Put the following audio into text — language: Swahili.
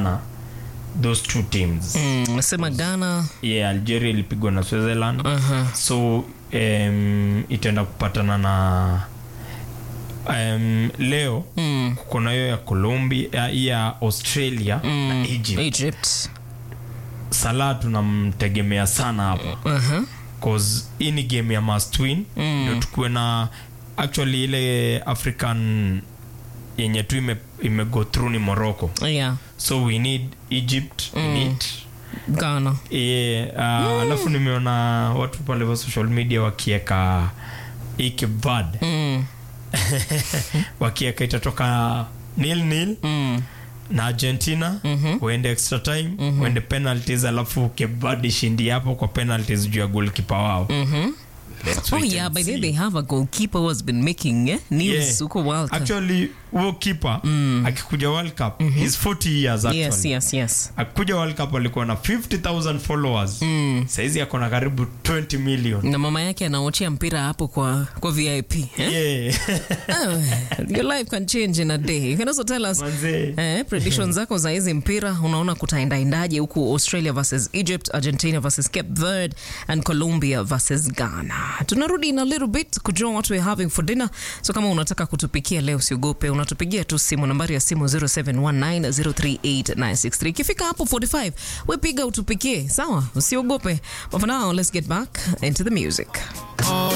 sana those two teams Mm, sema Ghana. yeah, algeria ilipigwa na switzerland Uh-huh. so um, itaenda kupatana na um, leo Mm. kuna hiyo ya colombia ya, ya australia mm. na egypt Egypt. salah tunamtegemea sana hapo Uh-huh. cause hii ni game ya must win Mm. ndio tukuwe na actually ile african yenye tu ime, ime go through ni morocco Yeah. so we need egypt we need Ghana. yeah, uh, alafu nimeona watu pale wa social media wakieka ikibad Mm. wakieka itatoka nil nil Mm. na argentina Mhm. uende extra time uende penalties alafu kebad ishindi hapo kwa penalties juu ya golkipa wao Mhm. Let's Oh wait yeah, and by see. then they have a goalkeeper who has been making eh, news Yeah. huko World Cup. actually huo kipa akikuja world cup he's 40 years actually Yes, yes, yes. akikuja world cup alikuwa na 50000 followers saizi ako na karibu 20 million Na mama yake anaochea mpira hapo kwa kwa VIP. Eh? yeah. Oh, your life can change in a day. You can also tell us Manze. eh, predictions zako za hizi mpira unaona kutaendaendaje huku Australia versus Egypt, Argentina versus Cape Verde and Colombia versus Ghana. Tunarudi in a little bit kujua what we're having for dinner. So kama unataka kutupikia leo usiogope, unatupigia tu simu nambari ya simu 0719038963. Ikifika hapo 45, we piga utupikie, sawa? Usiogope. But for now, let's get back into the music.